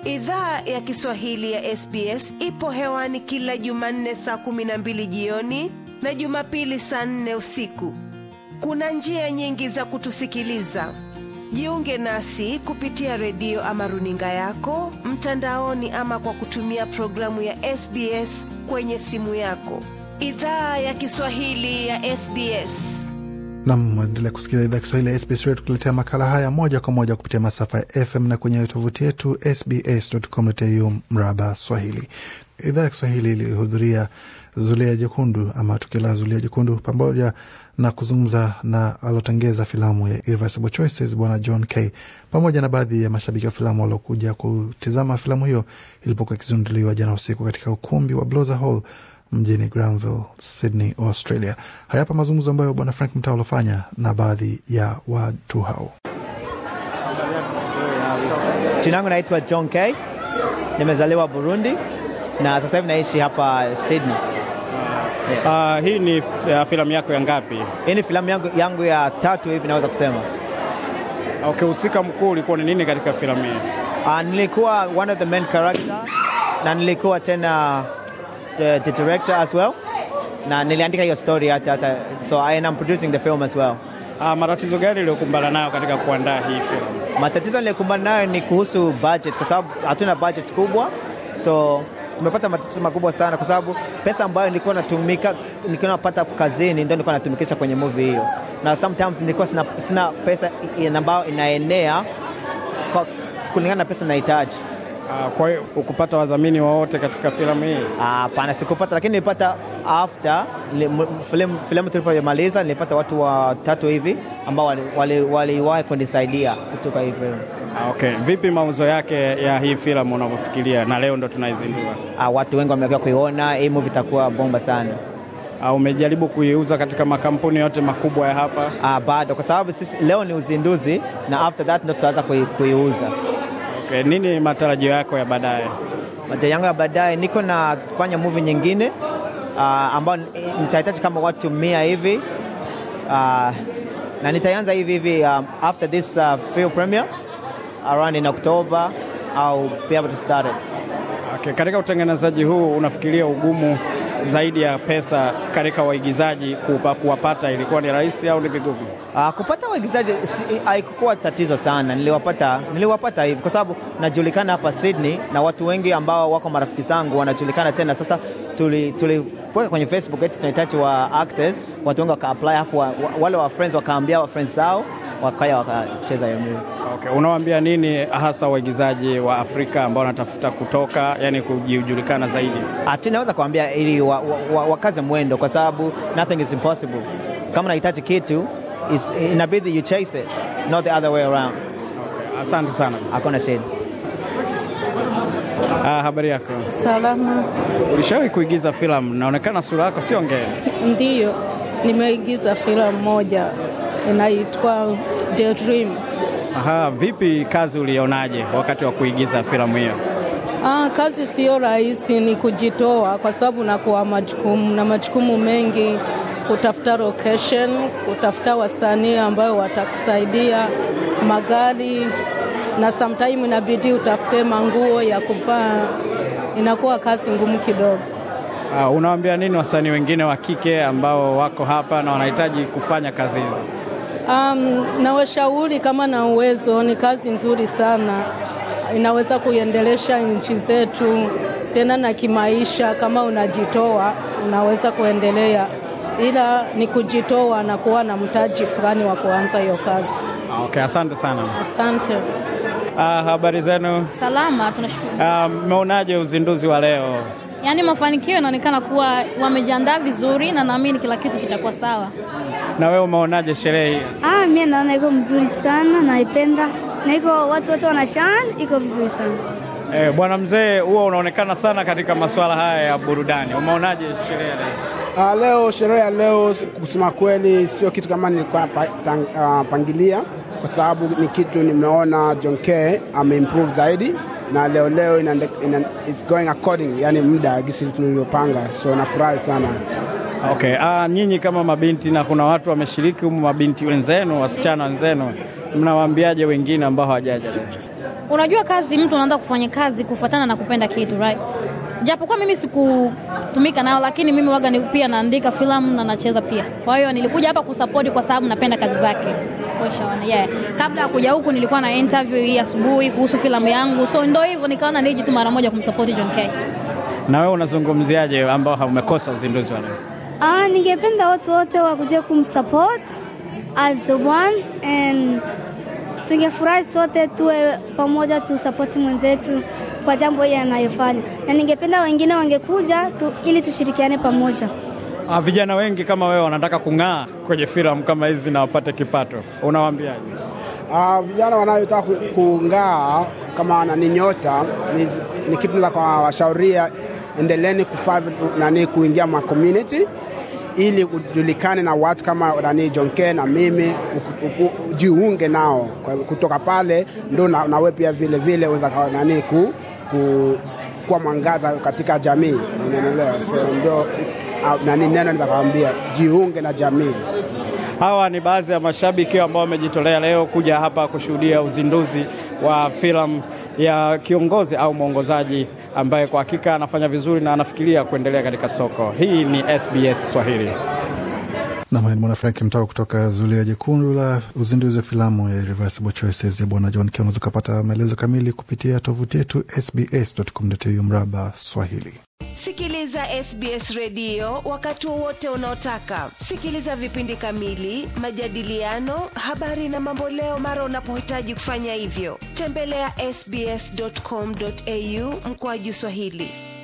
Idhaa ya Kiswahili ya SBS ipo hewani kila Jumanne saa kumi na mbili jioni na Jumapili saa nne usiku. Kuna njia nyingi za kutusikiliza. Jiunge nasi kupitia redio ama runinga yako mtandaoni, ama kwa kutumia programu ya SBS kwenye simu yako. Idhaa ya Kiswahili ya SBS. Nam, endelea kusikiliza idhaa Kiswahili ya SBS Radio tukuletea makala haya moja kwa moja kupitia masafa ya FM na kwenye tovuti yetu sbs.com.au mraba Swahili. Idhaa ya Kiswahili ilihudhuria Zulia Jekundu ama tukio la Zulia Jekundu pamoja na kuzungumza na alotengeza filamu ya Irreversible Choices Bwana John K pamoja na baadhi ya mashabiki wa filamu waliokuja kutizama filamu hiyo ilipokuwa ikizinduliwa jana usiku katika ukumbi wa Blozer Hall mjini Granville, Sydney, Australia. Hayapa mazungumzo ambayo bwana Frank Mtaa alofanya na baadhi ya watu hao. Jina langu naitwa John K. Nimezaliwa Burundi na sasa hivi naishi hapa Sydney. Uh, hii ni uh, filamu yako ya ngapi? Hii ni filamu yangu, yangu ya tatu hivi naweza kusema. Ukihusika okay, mkuu ulikuwa ni nini katika filamu hii? Uh, nilikuwa one of the main character na nilikuwa tena the, the director as well na niliandika hiyo story hata hata so I am producing the film as well. Uh, matatizo gani uliokumbana nayo katika kuandaa hii filamu? Matatizo niliyokumbana nayo ni kuhusu budget, kwa sababu hatuna budget kubwa, so tumepata matatizo makubwa sana, kwa sababu pesa ambayo nilikuwa natumika nilikuwa napata kazini ndio nilikuwa natumikisha kwenye movie hiyo, na sometimes nilikuwa sina, sina pesa ambayo inaenea kwa kulingana na pesa nahitaji. Uh, kwa hiyo ukupata wadhamini wowote katika filamu hii? Hapana, uh, sikupata, lakini nilipata after filamu filamu tulipomaliza, nilipata watu watatu hivi ambao waliwahi wali, wali kunisaidia kutoka hii filamu. Uh, okay. Vipi mauzo yake ya hii filamu unavyofikiria, na leo ndo tunaizindua? Uh, watu wengi wamekuwa kuiona hii movie, itakuwa bomba sana. Uh, umejaribu kuiuza katika makampuni yote makubwa ya hapa? Uh, bado, kwa sababu sisi leo ni uzinduzi na after that ndo tutaanza kuiuza. Okay, nini matarajio yako ya baadaye? Matarajio yangu ya baadaye, niko nafanya movie nyingine uh, ambayo nitahitaji kama watu mia hivi uh, na nitaanza hivi hivi um, after this uh, film premiere around in October au be able to start it. Okay, katika utengenezaji huu unafikiria ugumu zaidi ya pesa katika waigizaji kuwapata ilikuwa ni rahisi au ni vigumu? Uh, kupata waigizaji haikuwa tatizo sana, niliwapata niliwapata hivi kwa sababu najulikana hapa Sydney na watu wengi ambao wako marafiki zangu wanajulikana tena. Sasa tuliweka tuli kwenye Facebook eti tunahitaji wa actors, watu wengi waka apply, afu wa, wale wa friends wakaambia wa friends zao wakaya wakacheza hiyo movie. Okay, unawaambia nini hasa waigizaji wa Afrika ambao wanatafuta kutoka, yani kujulikana zaidi? Ati naweza kuambia ili wa, wa, wa, wakaze mwendo, kwa sababu nothing is impossible. Kama unahitaji kitu inabidi you chase it, not the other way around. Okay, asante sana. Hakuna shida. Ah, habari yako? Salama. Ulishawahi kuigiza filamu? Naonekana sura yako sio ngeni. Ndiyo, nimeigiza filamu moja inaitwa The Dream. Aha, vipi kazi ulionaje wakati wa kuigiza filamu hiyo? Ah, kazi sio rahisi, ni kujitoa kwa sababu nakuwa majukumu na majukumu mengi, kutafuta location, kutafuta wasanii ambao watakusaidia, magari na sometime inabidi utafute manguo ya kuvaa, inakuwa kazi ngumu kidogo. Uh, unawaambia nini wasanii wengine wa kike ambao wako hapa na wanahitaji kufanya kazi hizi? Um, na washauri kama na uwezo, ni kazi nzuri sana, inaweza kuendelesha nchi zetu tena na kimaisha. Kama unajitoa unaweza kuendelea, ila ni kujitoa na kuwa na mtaji fulani wa kuanza hiyo kazi. Okay, asante sana. Asante. Uh, habari zenu? Salama, tunashukuru. Mmeonaje uh, uzinduzi wa leo? Yaani mafanikio yanaonekana kuwa wamejiandaa vizuri na naamini kila kitu kitakuwa sawa. Na wewe umeonaje sherehe hii? Ah, mimi naona iko mzuri sana, naipenda na iko watu wote wanashine, iko vizuri sana. Eh, bwana mzee, huwa unaonekana sana katika masuala haya ya burudani. Umeonaje sherehe leo? Uh, leo sherehe ya leo kusema kweli sio kitu kama nilikuwa pa, tang, uh, pangilia kwa sababu ni kitu nimeona John K ameimprove zaidi na leo leo ina, ina, it's going according, yani muda gisi tulivyopanga, so nafurahi sana. Okay. Ah, nyinyi kama mabinti na kuna watu wameshiriki humu, mabinti wenzenu, wasichana wenzenu, mnawaambiaje wengine ambao hawajaja leo? unajua kazi, mtu anaanza kufanya kazi kufuatana na kupenda kitu right? Japokuwa mimi sikutumika nao, lakini mimi waga ni pia naandika filamu na nacheza pia. Kwa hiyo nilikuja hapa kusapoti kwa sababu napenda kazi zake. Ushaona, yeah. Kabla ya kuja huku nilikuwa na interview hii asubuhi kuhusu filamu yangu, so ndo hivyo nikaona niji tu mara moja kumsapoti John K. Na wewe unazungumziaje ambao haumekosa uzinduzi wa leo? Ah, ningependa watu wote wakuje kumsupport as one and tungefurahi sote tuwe pamoja tusapoti mwenzetu kwa jambo hili anayofanya, na ningependa wengine wangekuja tu, ili tushirikiane pamoja. Ah, vijana wengi kama wewe wanataka kung'aa kwenye filamu kama hizi na wapate kipato, unawaambiaje? Uh, vijana wanayotaka ku- kung'aa kama nani nyota ni, ni kitu la kwa washauria, endeleeni kufaa vitu- nani kuingia ma community ili ujulikane na watu kama nani John K na mimi u- u- u- jiunge nao Kwa- kutoka pale ndo na, nawe pia vile vile unaweza kawa nani ku, ku, kuwa mwangaza katika jamii unaelewa so ndio uh, nani neno nitakawaambia jiunge na jamii Hawa ni baadhi ya mashabiki ambao wamejitolea leo kuja hapa kushuhudia uzinduzi wa filamu ya kiongozi au mwongozaji ambaye kwa hakika anafanya vizuri na anafikiria kuendelea katika soko. Hii ni SBS Swahili. Nam ni mwana Frank mtoka kutoka Zulia Jekundu la uzinduzi wa filamu ya Irreversible Choices ya Bwana John Key. Unaweza ukapata maelezo kamili kupitia tovuti yetu sbs.com.au mraba Swahili. Sikiliza SBS redio wakati wowote unaotaka. Sikiliza vipindi kamili, majadiliano, habari na mamboleo mara unapohitaji kufanya hivyo. Tembelea sbs.com.au mkoaju Swahili.